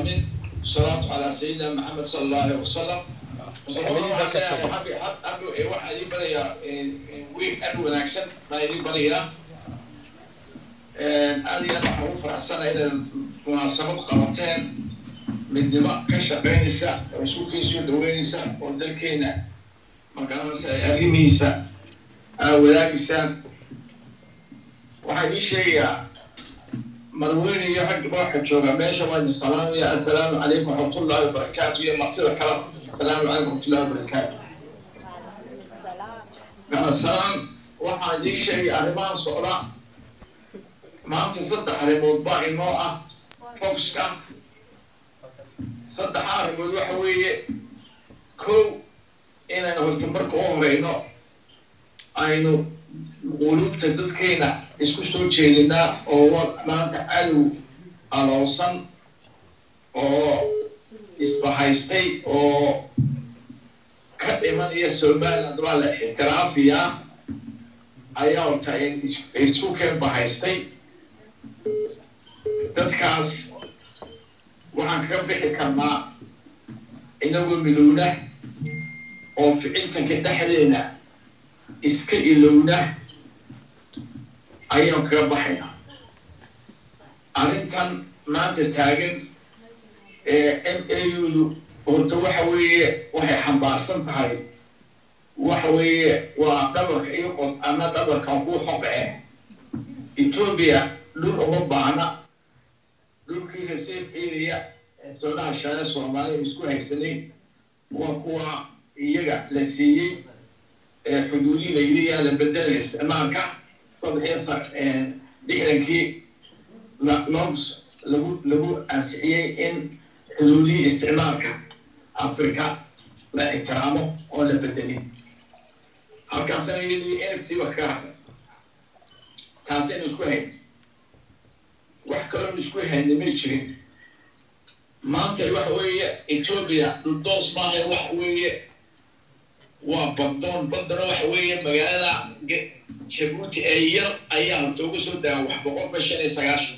العالمين الصلاة على سيدنا محمد صلى الله عليه وسلم waxaa idin barayaa wiil aad wanaagsan baa idin barayaa aad iyo aad waxaan ugu faraxsana inaad munaasabad qabateen midnimo ka shaqaynaysa oo iskukiisuu dhaweynaysa oo dalkeena magaranaysa arrimihiisa aa wadaagaysaan waxaa idiin sheegayaa marweyne iyo rag waxa jooga meesha waa idin salaamaya assalaamu calaykum waraxmatullahi wabarakaatu iyo martida kala assalaamu calaykum waraxmatullahi wabarakaatu gaasaan waxaan idiin sheegaya arrimahan socda maanta saddex arrimood baa inoo ah foxka saddexa arrimood waxa weeye kow inaan horta marka u horeyno aynu quluubta dadkeena isku soo jeedinaa oo maanta cadow aloosan oo isbahaystay oo ka dhimanaya somaliland baa la ixtiraafiyaa ayaa horta isku keen bahaystay dadkaas waxaan kaga bixi karnaa inagoo midowna oo ficiltanka dhexdeena iska ilowna ayaan kaga baxaynaa arrintan maanta taagan ee m a u-du horta waxa weeye waxay xambaarsan tahay waxa weeye waa dhabarka iyo qod ama dhabarkan kuu xoga eh etoobiya dhul uma baahna dhulkii reserve area ee soodaha shale soomaaliya isku haysanay waa kuwa iyaga la siiyey xuduudii la yidhi yaa la bedelay isticmaalka saddexiyo lixdankii loogs lagu lagu ansixiyey in xuduudihii isticmaalka africa la ixtiraamo oo la bedelin halkaasana iyadii n f d ba kaga hadlay taasaynu isku hayna wax kaloonu isku hayna may jirin maanta waxa weeye etoobiya dhuldoos maaha waxa weeye waa baddoon baddana waxa weeye magaalada jabuuti ee yar ayaa horta uga soo daaa wax boqolba shan iyo sagaashan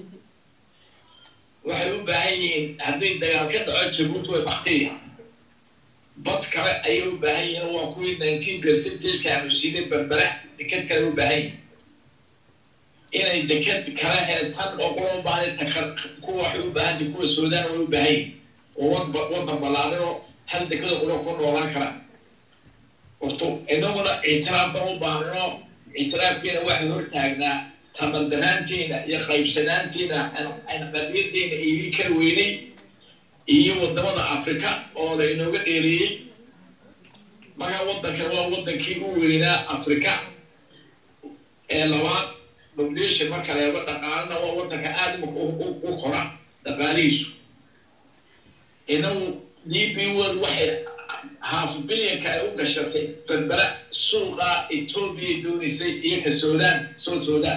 waxay u baahan yihiin hadday dagaal ka dhaco jabuuti way baktiya bad kale ayay u baahan yihiin waa kuwii nineteen percentageka aanu siinay berbera deked kale u baahan yihin inay deked kale ee tan oo kula u baahan kuwa waxay u baahantay kuwa suudaan way u baahan yihin oo waddan ballaarinoo hal dekada una ku noolaan karaan horto inaguna ictiraaf ban u baahnino ictiraafkeena waxay hortaagnaa tamardaraanteena iyo qaybsanaanteena aan qadiyadeena iibi kala weynay iyo wadamada africa oo la inooga dheereeyey markaa waddankan waa waddankii u weynaa africa ee labaad population marka leego dhaqaalana waa waddanka aada u kora dhaqaalihiisu inagu d b world waxay half bilyanka ay u gashatay berbera suuqa etoobiya doonaysay iyo ka suudaan south suudaan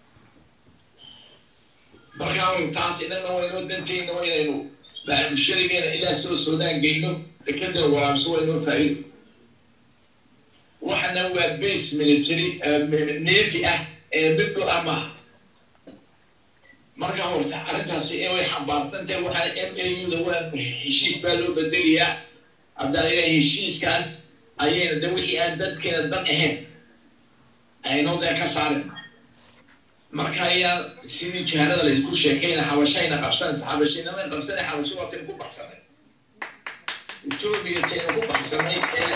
markaa taas inagna waynoo danteyna waynaynu baamusharigeena ilaa soo suudaan geyno dekadana waraabso waynoo faa'iido waxana waa base military navy ah ee middu ah maaha markaa horta arrintaasi inay xambaarsan tahay waxaana m a u-da waa heshiis baa loo bedelayaa haddana heshiiskaas ayayna de wixii aan dadkeena dan ahayn aynoo dee ka saarina marka ayaa sidii jihaanada laysku sheekayna xabashayna qabsanaysa xabashaynama qabsanay xabasho waa taynu ku baxsanay etoobiya taynu ku baxsanay ee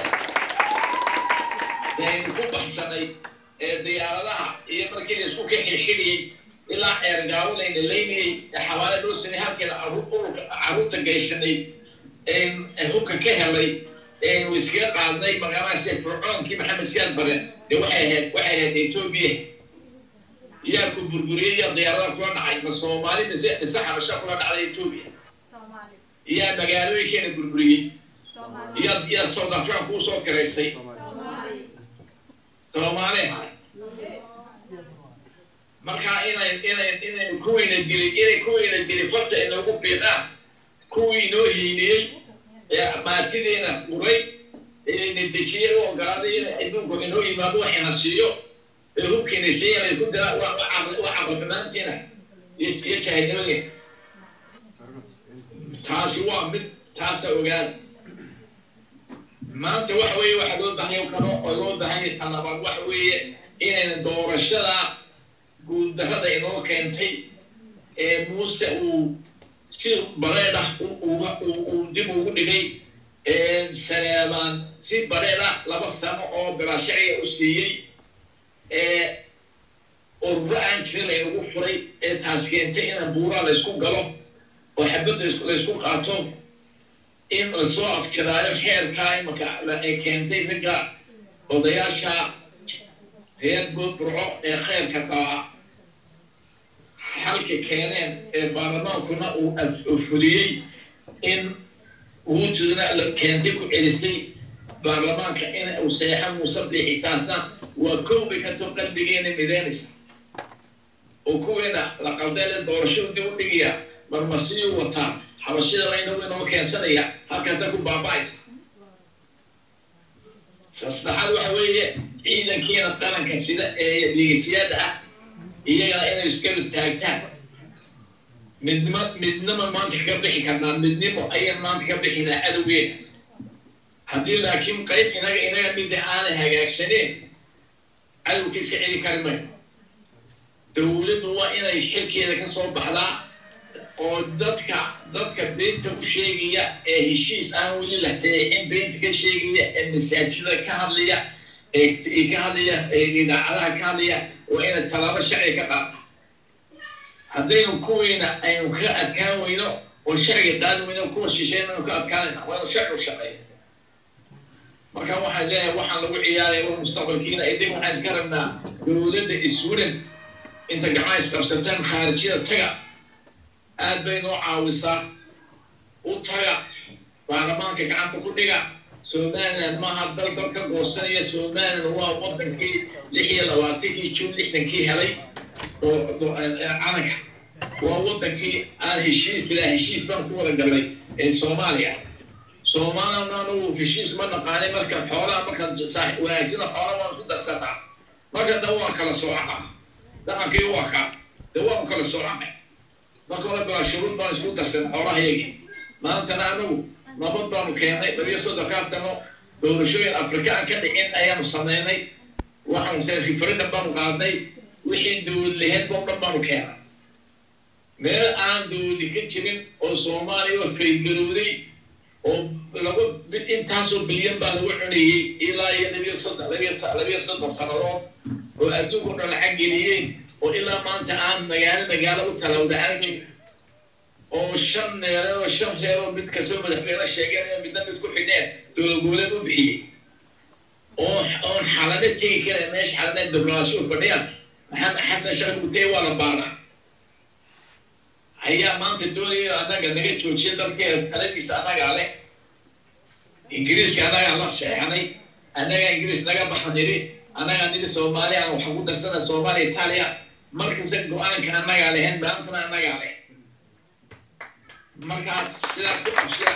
taynu ku baxsanay ee diyaaradaha iyo markii laysku ka xirxidhiyey ilaa ceergaabo layna laynayey ee xabaale loo sanay halkeena ururka carruurta gayshanay hubka ka helay aynu iskaga qaadnay magaaladaasi fircoonkii maxamed siyaad bare dee waxay ahayd waxay ahayd etoobiya yaa ku burburiyey yaa diyaarada kula dhacay ma soomaali mise mise xabasha kula dhacday etoobiya yaa magaalooyinkeena burburiyey yaa yaa south africa kuu soo kiraysay soomaali ahay markaa inay inay inaynu kuweyna dilay inay kuweyna dilay farta inoogu fiiqaan kuwii inoo hiiniyey ee maatideena uray eena dejiyey u ogolaaday in adduunku inoo yimaado waxayna siiyo ee hubkiina siiya laysku dira waa caqli xumaantiina iyo jahadnimadeena taasi waa mid taasa ogaada maanta waxa weeye waxa loo baahanya karo oo loo baahanya talabaad waxa weeye inayna doorashada guuldarrada inoo keentay ee muuse uu si bareed ah uu dib ugu dhigay saneebaan si bareed ah laba sano oo bilaashaciya u siiyey ururo aan jirin laynagu furay ee taas keentay inaan buuraa laysku galo oo xabadda laysku qaato in lasoo afjaraayo xeerkaa imanka ay keentay ragga odayaasha reer burco ee kheyrka qaba xalka keeneen ee baarlamaankuna uu fuliyey in wuujudna keentay ku celisay baarlamaanka in uu seexo muuse biixi taasna waa kowbay ka too qalbigeena mideynaysa oo kuweena la qaldeele doorashadu dib u dhigaya marmasiyuu wataa xabashida laynagu inoo keensanaya halkaasa ku baaba'aysa sasaxaad waxa weeye ciidankiina qaranka sida ee deegasiyaada ah iyagana inay iskala taagtaan midnimo midnimo maanta kaga bixi karnaa midnimo ayaan maanta ka bixinaa adowgeenaas haddii laakiin qayb inaga inaga mida aanay hagaagsaneen cadowka iska celi kari mayo dowladdu waa inay xilkeeda ka soo baxdaa oo dadka dadka beenta u sheegaya ee heshiis aan weli la saxiixin beenta ka sheegaya ee masaajida ka hadlaya ee ka hadlaya ee idaacadaha ka hadlaya waa ina tallaabo sharci ka qaada haddaynu kuwiina aynu ka adkaan weyno oo sharciga qaadi weyno kuwa shisheyn aynu ka adkaanayna waa inu sharci u shaqeeya marka waxaan leeyahay waxaan lagu ciyaaraya waa mustaqbalkiina idin waxaan ka rabnaa dowladda iswudan inta gacmaha isqabsataan khaarijyada taga aad bay noo caawisaa u taga baarlamaanka gacanta ku dhiga somaliland maaha dal dal ka goosanaya somaliland waa wadankii lix iyo labaatankii jun lixdankii helay calanka waa wadankii aan heshiis bilaa heshiis baan ku wada galnay ee soomaaliya soomaaliyana anagu heshiis ma naqaanay marka xoolaha markaan wanaagsana xoola waan isku darsanaa marka da waan kala soocana dhaqankii waa ka de waanu kala soocana marka hore bilaa shuruud baan isku darsan xoolahayagii maantana anagu nabad baanu keennay labiyo soddonkaa sano doorashooyin afrika aan ka dhicin ayaanu sameynay waxaanu se referendum baanu qaadnay wixii dowlad laheyd boo dhan baanu keenay meel aan dowladi ka jirin oo soomaaliya oo faylgarowday oo laba intaasoo bilyan baa lagu cunayey ilaa iyo labiyo soddon labiyo soddon sannadood oo adduunka o dhan lacag geliyeen oo ilaa maanta aan magaalo magaalo u talawda aan jir oo shan neereed oo shan reer oo mid kastoo madaxweyne sheeganayo midna mid ku xidheen dowlad goboleed u bixiyey oo oon xalado tegi kara meesha xalada diblomaasiyu fadhiyaan maxamed xasan sheekh mutey waa la baanaa ayaa maanta doonaya annaga naga joojiya dalkeeda taladiisa annagaa leh ingiriiska annagaa la seexnay annagaa ingiriis naga baxa nidhi annagaa nidhi soomaaliya aan waxa ku darsana soomaaliya itaaliya markasta go-aanka annagaa lehen maantana annagaa leh markaad sidaa ku qabsida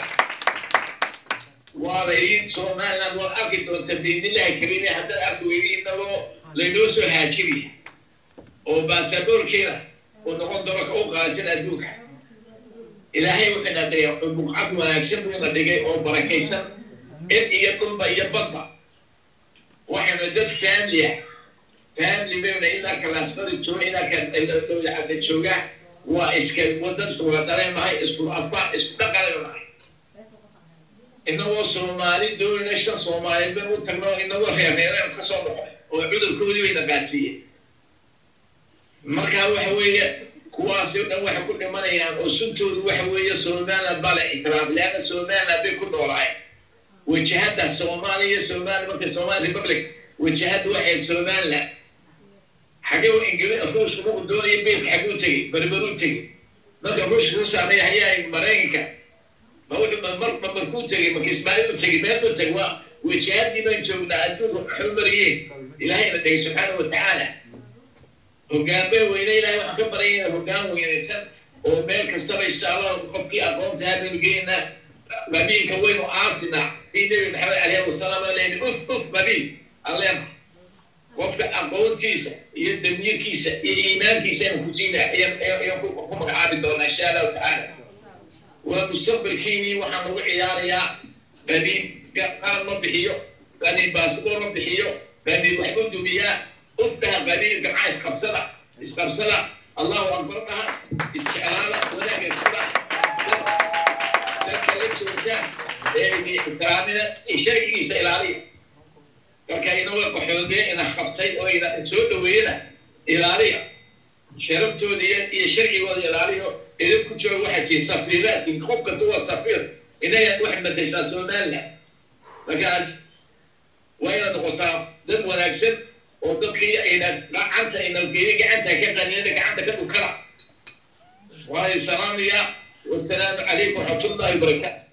waa laydin somaliland waad arki doonta biidnillahi kariime haddaad arki weydi inagoo laynoo soo haajiriya oo baasaboorkeeda oo noqon doono ka u qaadsan adduunka ilaahay wuxuu na dhigay buqcad wanaagsan buu na dhigay oo barakaysan cid iyo dhulba iyo badba waxaynu dad family ah family bayna ilaa kalaasqari jooga ilaa kadhowdacada jooga waa iska wadan wada dhaleenahay isku afar isku dhaqanaynahay inagoo soomaali doonina shan soomaaliyeed ban u tagno inagoo reerreereen ka soo noqonay oo cudurkoodii bayna qaadsiiyeen markaa waxa weeye kuwaasi o dhan waxay ku dhimanayaan oo suntoodu waxa weeye somaliland baa la ictiraaf leanna somaliland bay ku noolahay wajahadda soomaaliya somaliya marka somali republic wajahadda waxayd somaliland xagee ingili ruushka markuu doonaya bayska xaguu tegey berberuu tegey marka ruushka ku saameeya hayaa maraykanka ma wuxuu mar ma markuu tegey marka ismaaciil u tegey meel buu tegey waa wajahaddii baan joognaa adduunka waxu mariyeen ilaahayna dhegay subxaana wa tacaala hoggaan bay weyne ilahay waxaan ka baryayna hoggaan weynaysan oo meel kastaba insha allah qofkii aqoonta habaynu geenaa babiilka waynu aasinaa si nebi maxamed alayhi wasalaam oo leeyni uf uf babiil alleena qofka aqoontiisa iyo damiirkiisa iyo iimaankiisa aynu ku siinaa ayaan ku magacaabi doonaa insha allahu tacaala waa mustaqbalkiinii waxaan lagu ciyaarayaa qaniin qaran ma bixiyo qaniin baasboor ma bixiyo qaniin waxba dumiyaa uf dhaha qaniin gacaa isqabsada isqabsada allahu akbar dhaha isjeclaada wanaaga iskada dadka la joogtaan ee ixtiraamida sharcigiisa ilaaliya marka inaga qaxoodee ina qabtay oo ina soo dhaweeyana ilaaliya sharaftooda iyo sharcigooda ilaaliyo idin ku jooga waxaa tii safiiraatin qof kasta waa safiir inaga waxaad mataysaa somaliland markaas waa inaad noqotaa dad wanaagsan oo dadkii aynaad gacanta aynalgeeni gacanta ka qaniyana gacanta ka dhukana waayo salaamaya wasalaamu calaykum waraxmatullahi wabarakaatu